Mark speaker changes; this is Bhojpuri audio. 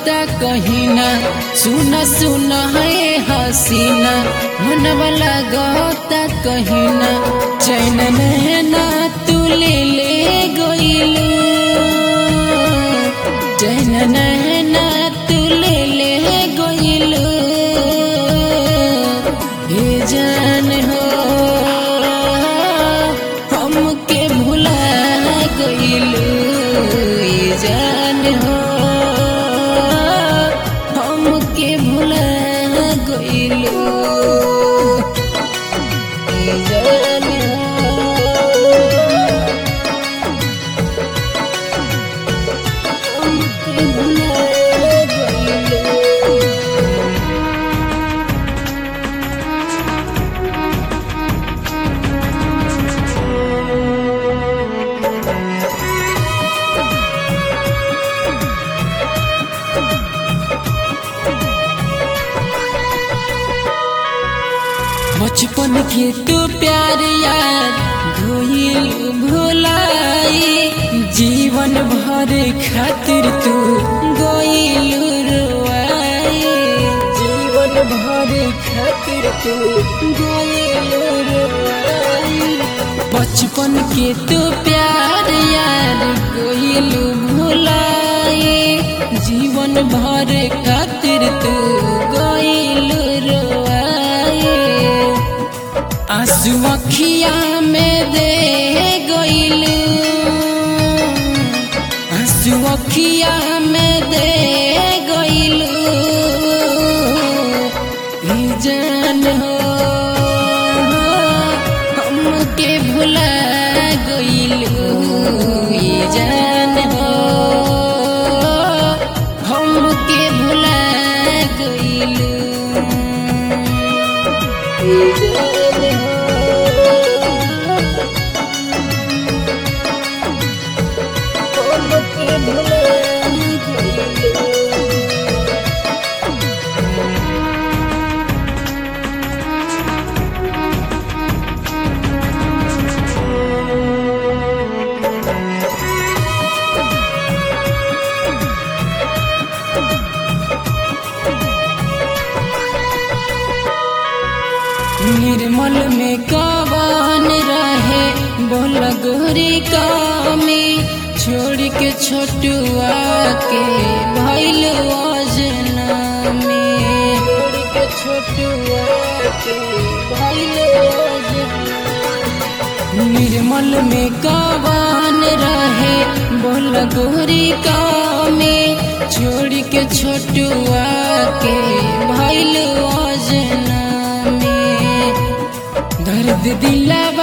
Speaker 1: लगता कहीं ना सुना सुना है हसीना मनवा लगता कहीं ना चैन नैना तू ले ले गइलू चैन नैना तू ले ले गइलू हे जान हो हमके भुला गइलू हे जान हो हमके भुला गइलू हे जान हो हमके भुला गइलू बचपन के तू प्यार यार घोइल भुलाई जीवन भर खातिर तू गोइल रुआई जीवन भर खातिर तू गोइल रुआई बचपन के तू प्यार यार गोइल भुलाई जीवन भर खातिर तू गोइल रुआई आंसू अखिया में दे गइलू आंसू अखिया में दे गइलू ई जान हो हमके भुला गइलू ई जान हो हमके भुला गइलू ई जान हो हमके भुला गइलू निर्मल में कवन रहे बोल गोरी कामी छोड़ के छोटुआ के भैल अजना में छोड़ के छोटुआ के भैल निर्मल में कवन रहे बोल गोरी कामी छोड़ के छोटुआ के भैल अजना में दर्द दिला